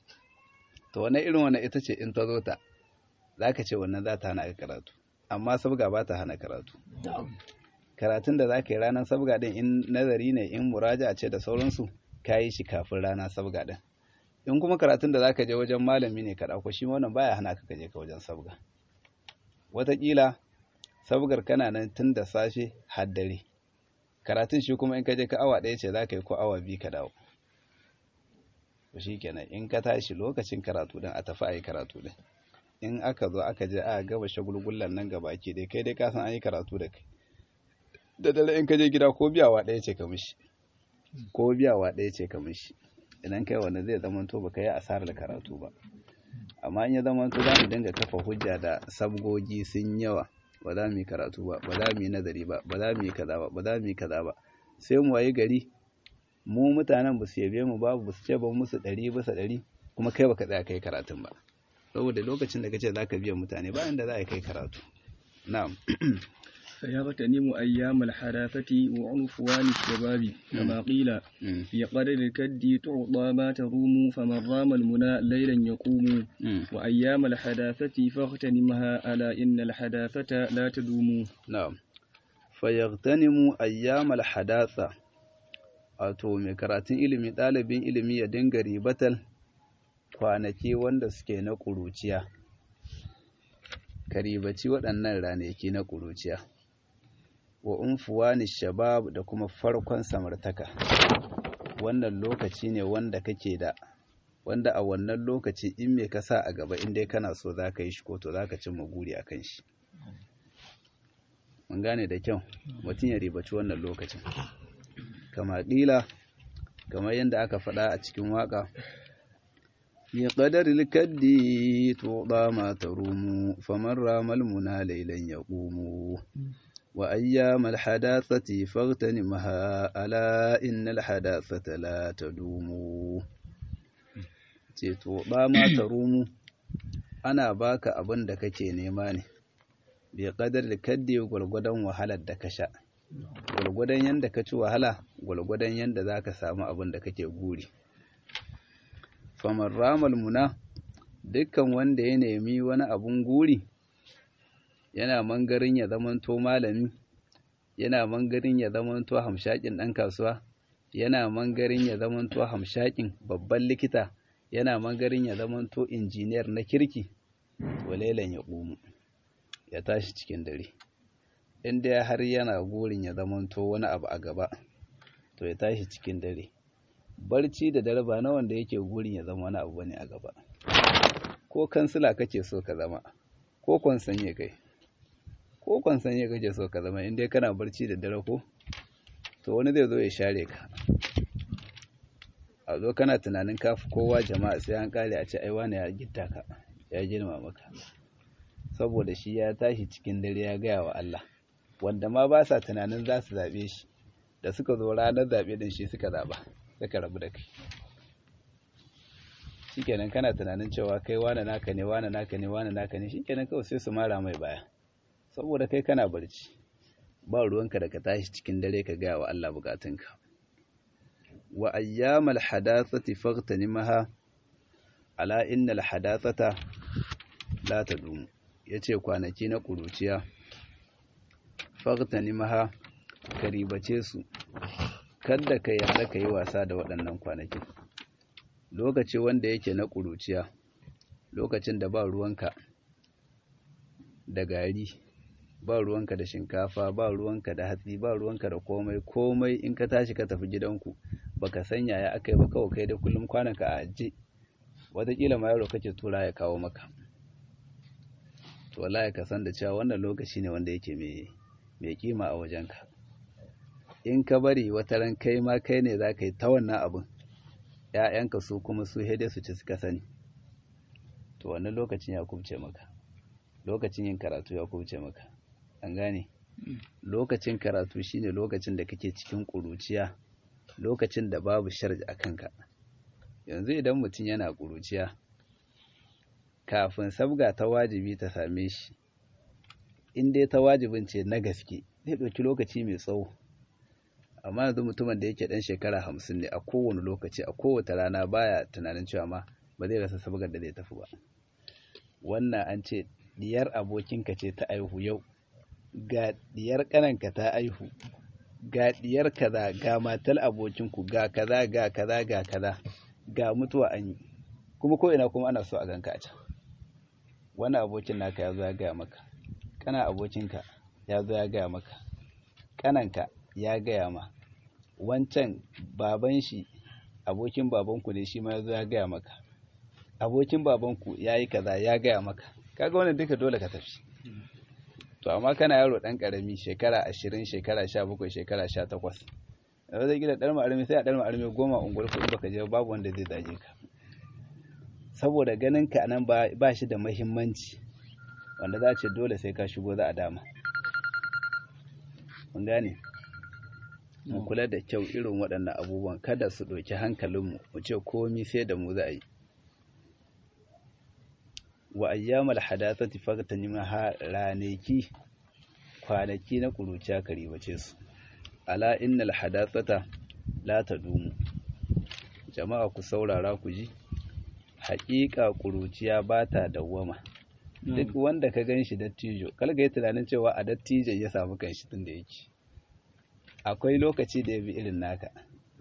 to wannan irin wannan ita ce in ta zo ta za ka ce wannan za ta hana ka karatu amma sabga ba ta hana karatu karatun da za ka yi ranar sabga din in nazari ne in muraja ce da sauransu ka yi shi kafin rana sabga din in kuma karatun da za ka je wajen malami ne ka ɗauko shi wannan baya hana ka je ka wajen sabga wataƙila sabgar kana nan tun da safe har dare karatun shi kuma in ka je ka awa ɗaya ce za ka yi ko awa biyu ka dawo to shi kenan in ka tashi lokacin karatu din a tafi a yi karatu din in aka zo aka je a gaba shagulgullan nan gaba ke dai kai dai ka san an yi karatu da kai da dare in ka je gida ko biyawa ɗaya ce ka mishi ko biyawa ɗaya ce ka mishi idan kai wanda zai zama to baka yi asarar karatu ba amma in ya zama to za mu dinga kafa hujja da sabgogi sun yawa ba za mu yi karatu ba ba za mu yi nazari ba ba za mu yi kaza ba ba za mu yi kaza ba sai mu wayi gari mu mutanen ba su yabe mu ba ba su ce ba musu ɗari bisa ɗari kuma kai baka tsaya kai karatun ba saboda lokacin da kace zaka biya mutane bayan da za a kai karatu na'am فيغتنم أيام الحداثة وعنفوان الشباب كما قيل في قدر الكد تعطى ما تروم فمن رام المنى ليلا يقوم وأيام الحداثة فاغتنمها ألا إن الحداثة لا تدوم نعم فيغتنم أيام الحداثة wato mai karatun ilimi ɗalibin ilimi ya dinga ribatal kwanaki wanda suke na ƙuruciya ka ribaci waɗannan ranaki na ƙuruciya wa unfuwani shabab da kuma farkon samartaka wannan lokaci ne wanda kake da wanda a wannan lokaci in me ka sa a gaba in dai kana so za ka yi shi ko to za ka cimma guri a kan shi mun gane da kyau mutum ya ribaci wannan lokacin kama ƙila kamar yadda aka faɗa a cikin waƙa في قدر الكد توضى ما تروم فمن رام المنى ليلا يقوم وأيام الحداثة فاغتنمها ألا إن الحداثة لا تدوم توضى ما تروم أنا باك أبن دكك نيماني بقدر الكد gwargwadon wahalar da ka sha gwargwadon yanda ka ci wahala gwargwadon yanda za ka samu abin da kake guri faman ramal muna dukkan wanda ya nemi wani abun guri yana mangarin ya zamanto malami yana mangarin ya zamanto hamshakin ɗan kasuwa yana mangarin ya zamanto hamshakin babban likita yana mangarin ya zamanto injiniyar na kirki walelan ya ƙumu ya tashi cikin dare inda har yana gurin ya zamanto wani abu a gaba to ya tashi cikin dare barci da dare ba na wanda yake gurin ya zama wani abu bane a gaba ko kansila kake so ka zama ko kwansanye kai ko kwansanye kake so ka zama inda kana barci da dare ko to wani zai zo ya share ka a zo kana tunanin kafi kowa jama'a sai an kare a ce ai wani ya gitta ka ya girma maka saboda shi ya tashi cikin dare ya gaya wa Allah wanda ma ba sa tunanin za su zaɓe shi da suka zo ranar zaɓe din shi suka zaɓa suka rabu da kai shikenan kana tunanin cewa kai wane naka ne wane naka ne wane naka ne shikenan kawai sai su mara mai baya saboda kai kana barci ba ruwanka da ka tashi cikin dare ka gaya wa Allah bukatunka wa ayyamal hadathati faghtanimha ala innal hadathata la tadum yace kwanaki na kuruciya faghtanimha ka ribace su kada ka yarda ka yi wasa da waɗannan kwanakin lokaci wanda yake na ƙuruciya lokacin da ba ruwanka da gari ba ruwanka da shinkafa ba ruwanka da hatsi ba ruwanka da komai komai in ka tashi ka tafi gidanku baka sanya ya aka yi ba kawai kai da kullum kwananka a ajiye wataƙila ma yaro kake tura ya kawo maka to wallahi ka san da cewa wannan lokaci ne wanda yake mai kima a wajenka in ka bari wata ran kai ma kai ne za ka yi ta wannan abin ‘ya'yanka su kuma su hede su ci suka sani to wannan lokacin ya kubce maka lokacin yin karatu ya kubce maka an gane lokacin karatu shine lokacin da kake cikin ƙuruciya lokacin da babu sharji a kanka yanzu idan mutum yana ƙuruciya kafin sabga ta wajibi ta same shi in dai ta wajibin ce na gaske zai ɗauki lokaci mai tsawo amma yanzu mutumin da yake ɗan shekara hamsin ne a kowane lokaci a kowace rana baya tunanin cewa ma ba zai rasa sabgar da zai tafi ba wannan an ce diyar abokinka ce ta aihu yau ga diyar ƙananka ta aihu ga diyar kaza ga matar abokinku ga kaza ga kaza ga kaza ga mutuwa an yi kuma ko ina kuma ana so a ganka a can wani abokin naka ya zo ya gaya maka kana abokinka ya zo ya gaya maka kananka ya gaya ma wancan baban shi abokin babanku ne shi ma ya zo ya gaya maka abokin babanku ya yi kaza ya gaya maka kaga wannan duka dole ka tafi to amma kana yaro dan karami shekara ashirin shekara sha bakwai shekara sha takwas da zai gida ɗan ma'armi sai a ɗan ma'armi goma unguwar kuɗi baka je babu wanda zai zage ka saboda ganin ka nan ba shi da mahimmanci wanda za a ce dole sai ka shigo za a dama mun gane mu kula da kyau irin waɗannan abubuwan kada su ɗauki hankalinmu mu ce komi sai da mu za a yi wa ayyamal hadathati faqtanim ha ranaki kwanaki na kuruciya karibace su ala innal hadathata la tadumu jama'a ku saurara ku ji haƙiƙa kuruciya ba ta dawwama duk wanda ka gan shi dattijo kalga yi tunanin cewa a dattijo ya samu kanshi tun da yake akwai lokaci da ya bi irin naka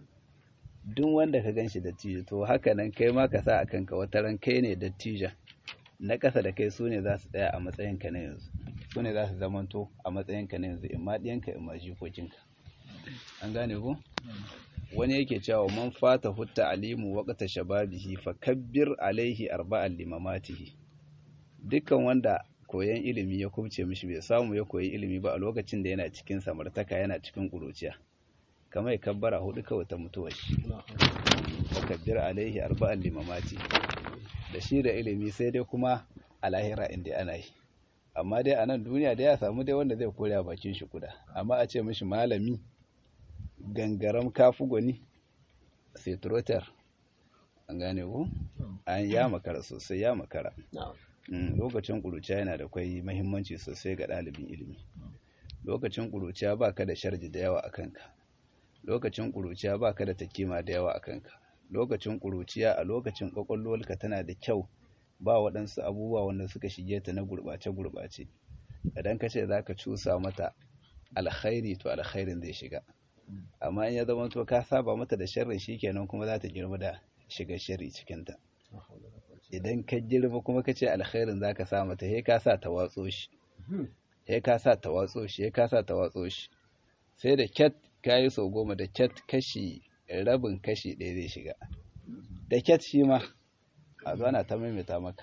duk wanda ka gan shi dattijo to haka nan kai ma ka sa a kanka wata ran kai ne dattijan na ƙasa da kai su ne za su tsaya a matsayinka na yanzu su ne za su zamanto a matsayinka na yanzu in ma ɗiyanka in ma jikokinka an gane ku wani yake cewa man fata hutta alimu waqta shababihi fa kabbir alaihi arba'an limamatihi dukkan wanda koyan ilimi ya kubce mishi bai samu ya koyi ilimi ba a lokacin da yana cikin samartaka yana cikin kuruciya kamar ya kabbara hudu kawai ta mutuwa shi fa kabbir alaihi arba'an limamatihi da shi da ilimi sai dai kuma a lahira inda ana yi amma dai a nan duniya da ya samu dai wanda zai kore bakin shi kuda amma a ce mishi malami gangaram kafu gwani sai turotar an gane ku an ya makara sosai ya makara lokacin ƙuruciya yana da kwai mahimmanci sosai ga ɗalibin ilimi lokacin ƙuruciya ba ka da sharji da yawa a kanka lokacin ƙuruciya ba ka da takima da yawa a kanka lokacin ƙuruciya a lokacin ƙwaƙwalwarka tana da kyau ba waɗansu abubuwa wanda suka shige ta na gurɓace-gurɓace idan ka ce za ka cusa mata alkhairi to alkhairin zai shiga amma in ya zama to ka saba mata da sharri shikenan kuma za ta girma da shiga sharri cikinta idan ka girma kuma ka ce alkhairin za ka sa mata he ka sa ta watso shi he ka sa ta watso shi he ka sa ta watso shi sai da cat ka yi sau goma da cat kashi rabin kashi ɗaya zai shiga da cat shi ma a zana ta maimaita maka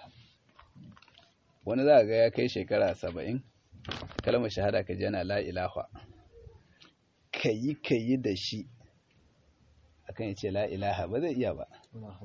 wani za ga ya kai shekara saba'in kalmar shahada ka jana la ilaha ka yi ka yi da shi akan ya ce la ilaha ba zai iya ba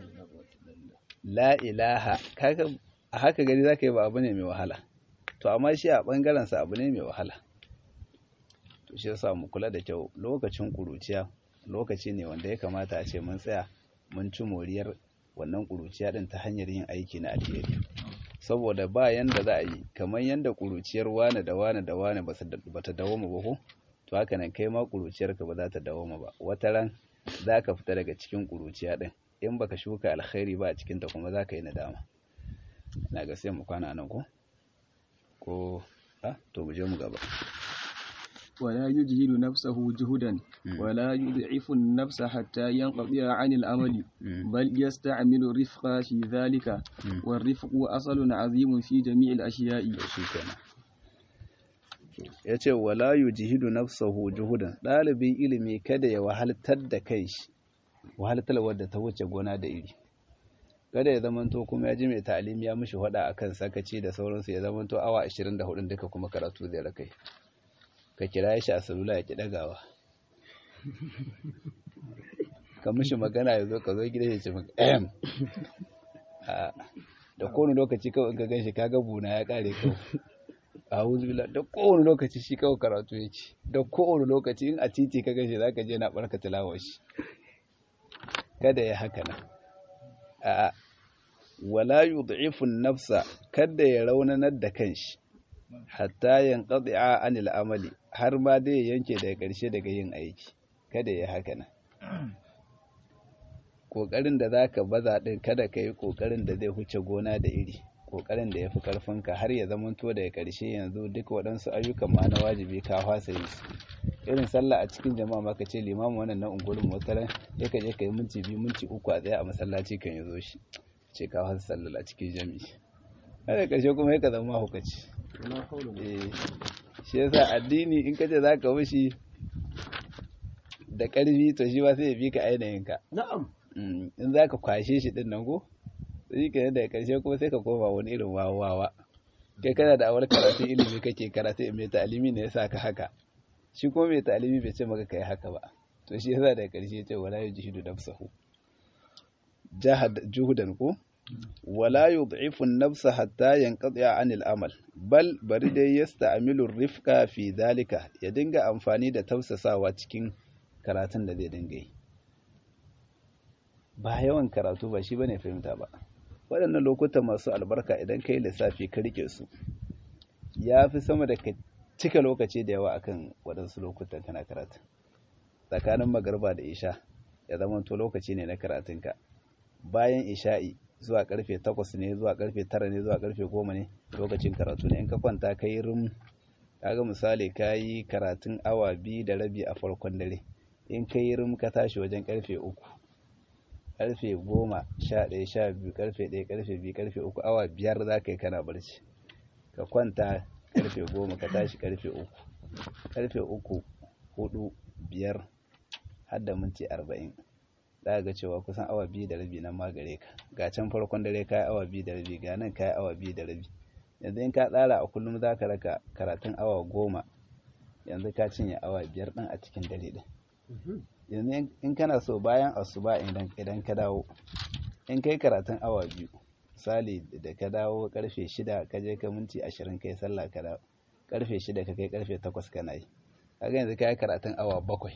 la ilaha a haka gari za ka yi ba abu ne mai wahala to amma shi a ɓangarensa abu ne mai wahala to shi yasa mu kula da kyau lokacin ƙuruciya lokaci ne wanda ya kamata a ce mun tsaya mun ci moriyar wannan ƙuruciya ɗin ta hanyar yin aiki na alheri saboda ba yanda za a yi kamar yanda ƙuruciyar wane da wane da wane ba ta dawoma ba ko to haka nan kai ma ƙuruciyarka ba za ta dawoma ba wata ran za ka fita daga cikin ƙuruciya ɗin in baka shuka alkhairi ba a cikinta kuma za ka yi nadama na ga sai mu kwana nan ko ko a to mu je mu gaba ولا يجهد نفسه جهدا ولا يضعف النفس حتى ينقطع عن العمل بل يستعمل الرفق في ذلك والرفق أصل عظيم في جميع الأشياء ya ce wala yujhidu nafsahu juhudan ɗalibin ilimi kada ya wahaltar da kai shi wahaltar wadda ta wuce gona da iri kada ya zamanto kuma ya ji mai ta'alim ya mishi hada akan sakaci da sauransu ya zamanto awa 24 duka kuma karatu zai rakai ka kira shi a salula ya ki dagawa ka mishi magana ya zo ka zo gida ya ce maka ehem da kowane lokaci kawai in ka ganshi kaga buna ya kare kawai a'udhu billahi da kowane lokaci shi kawai karatu yake da kowane lokaci in a titi ka ganshi zaka je na barka tilawar shi kada ya haka nan a wala yud'ifu nafsa kada ya raunanar da kanshi hatta yanqadi'a anil amali har ma dai ya yanke daga ƙarshe daga yin aiki kada ya haka nan ƙoƙarin da zaka baza din kada ka yi ƙoƙarin da zai huce gona da iri ƙoƙarin da ya fi ƙarfinka har ya zamanto daga ƙarshe yanzu duk waɗansu ayyukan ma na wajibi ka fasa yi su irin sallah a cikin jama'a maka ce limamin wannan na unguwar motaran ya ka je ka yi minti biyu minti uku a tsaye a masallaci kan ya zo shi ce ka fasa sallah a cikin jami'i har da ƙarshe kuma ya ka zama hukaci shi yasa addini in ka ce za ka wushi da ƙarfi to shi ba sai ya bi ka ainihin ka na'am in za ka kwashe shi din nan ko sai ka da ƙarshe kuma sai ka koma wani irin wawawa kai kana da awar karatu ilimi kake karatu mai ta'alimi ne yasa ka haka shi kuma mai ta'alimi bai ce maka kai haka ba to shi yasa da ƙarshe ce wala yujhidu nafsahu jahad juhudan ko wala yud'ifu an-nafsa hatta yanqati 'anil amal bal bari dai yasta'milu rifqa fi dhalika ya dinga amfani da tausasawa cikin karatun da zai dinga yi ba yawan karatu ba shi bane fahimta ba waɗannan lokutan masu albarka idan kai lissafi ka rike su ya fi sama da ka cika lokaci da yawa akan waɗansu lokutan kana karatu tsakanin magarba da isha ya zama to lokaci ne na karatunka bayan isha'i zuwa karfe takwas ne zuwa karfe tara ne zuwa karfe goma ne lokacin karatu ne in ka kwanta ka yi rum kaga misali ka yi karatun awa biyu da rabi a farkon dare in ka yi rum ka tashi wajen karfe uku karfe goma sha ɗaya sha biyu karfe ɗaya karfe biyu karfe uku awa biyar za ka yi kana barci ka kwanta karfe goma ka tashi karfe uku karfe uku hudu biyar har da minti arba'in za ga cewa kusan awa biyu da rabi nan ma gare ka ga can farkon dare ka yi awa biyu da rabi ga nan ka yi awa biyu da rabi yanzu in ka tsara a kullum za ka raka karatun awa goma yanzu ka cinye awa biyar ɗin a cikin dare ɗin yanzu in kana so bayan asuba idan ka dawo in kai karatun awa biyu misali da ka dawo karfe shida ka je ka minti ashirin kai sallah ka dawo karfe shida ka kai karfe takwas kana yi kaga yanzu ka yi karatun awa bakwai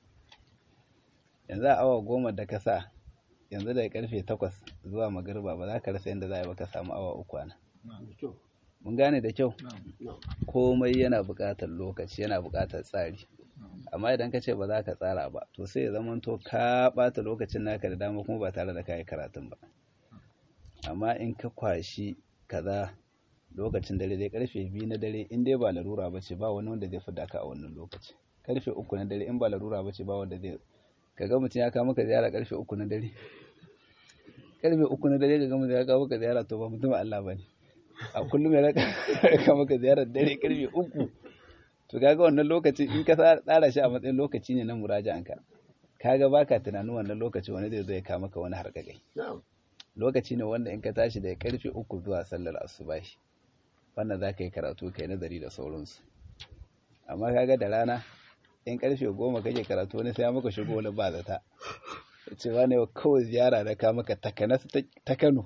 yanzu a awa goma da ka sa yanzu daga karfe takwas zuwa magarba ba za ka rasa yadda za a yi ba ka samu awa uku ana mun gane da kyau komai yana buƙatar lokaci yana buƙatar tsari amma idan ka ce ba za ka tsara ba to sai ya zama to ka ɓata lokacin naka da dama kuma ba tare da kayi karatun ba amma in ka kwashi kaza lokacin dare dai karfe biyu na dare in dai ba larura ba ce ba wani wanda zai fi daka a wannan lokaci karfe uku na dare in ba larura ba ce ba wanda zai ka ga mutum ya kawo maka ziyara karfe uku na dare karfe uku na dare ka ga mutum ya kawo maka ziyara to ba mutum Allah ba ne a kullum ya raka maka ziyarar dare karfe uku to kaga wannan lokaci in ka tsara shi a matsayin lokaci ne na muraja'anka kaga baka tunanin wannan lokaci wani zai zo ya kawo maka wani harkakai lokaci ne wanda in ka tashi daga karfe uku zuwa sallar asubahi wannan za ka yi karatu kai nazari da sauransu amma kaga da rana in karfe goma kake karatu wani sai maka shigo wani ba zata cewa ne kawai ziyara da ka maka takanas ta kano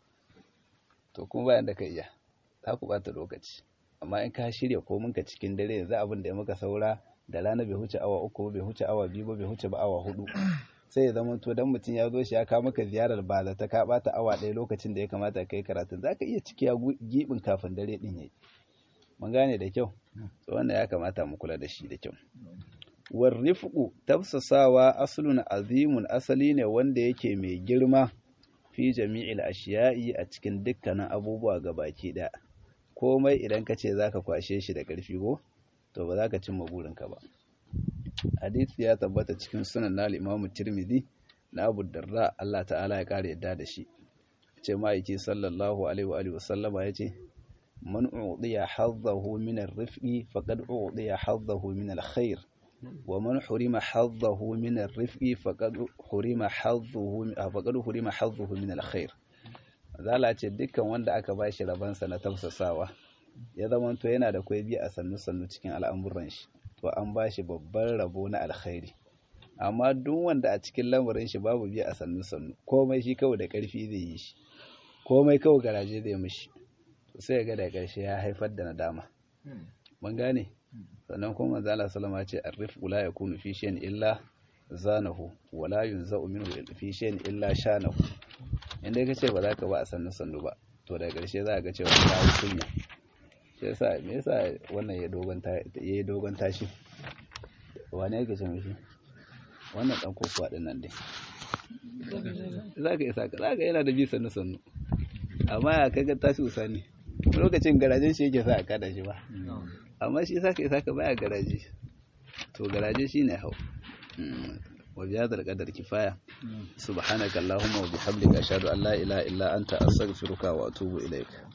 to kuma bayan da ka iya za ku bata lokaci amma in ka shirya komin ka cikin dare yanzu abin da ya maka saura da rana bai huce awa uku bai huce awa biyu ba bai huce ba awa hudu sai ya zama to dan mutum ya zo shi ya kawo maka ziyarar ba da ta ka bata awa ɗaya lokacin da ya kamata kai karatun zaka iya cikiya gibin kafin dare din yayi mun gane da kyau to wannan ya kamata mu kula da shi da kyau warrifqu tafsasawa aslun azimun asali ne wanda yake mai girma fi jami'il ashiya'i a cikin dukkanin abubuwa gabaki ɗaya komai idan ka ce zaka kwashe shi da ƙarfi ko to ba za ka cimma burinka ba hadisi ya tabbata cikin sunan na imamu tirmidhi na abu darda Allah ta'ala ya kare yadda da shi ce ma'aiki sallallahu alaihi wa alihi wasallama ya ce man udiya hazzahu min ar-rifqi faqad udiya hazzahu min al-khair wa man hurima hazzahu min ar-rifqi faqad hurima hazzuhu faqad hurima hazzuhu min al-khair zala ce dukkan wanda aka bashi rabansa na tafsasawa ya zamanto yana da kwai biya a sannu sannu cikin al'amuran shi to an ba shi babban rabo na alkhairi amma duk wanda a cikin lamarin shi babu biya a sannu sannu komai shi kawai da ƙarfi zai yi shi komai kawai garaje zai mishi sai ga da ƙarshe ya haifar da nadama mun gane sannan kuma manzo Allah sallama ce arrifqu la yakunu fi shay'in illa zanahu wa la yunza'u minhu fi shay'in illa shanahu inda ka ce ba za ka ba a sannu sannu ba to daga ƙarshe za ka ga cewa ka yi kunya shi yasa me yasa wannan ya dogon ta yayi dogon tashi wane yake ce mishi wannan dan kokowa din nan dai za ka isa ka za ka yana da bi sannu sannu amma ya kaga tashi usani lokacin garajen shi yake sa a kada shi ba amma shi saka isa ka baya garaje to garaje shine hau wa bi hadal qadar kifaya subhanaka allahumma wa bihamdika ashhadu an la ilaha illa anta astaghfiruka wa atubu ilaik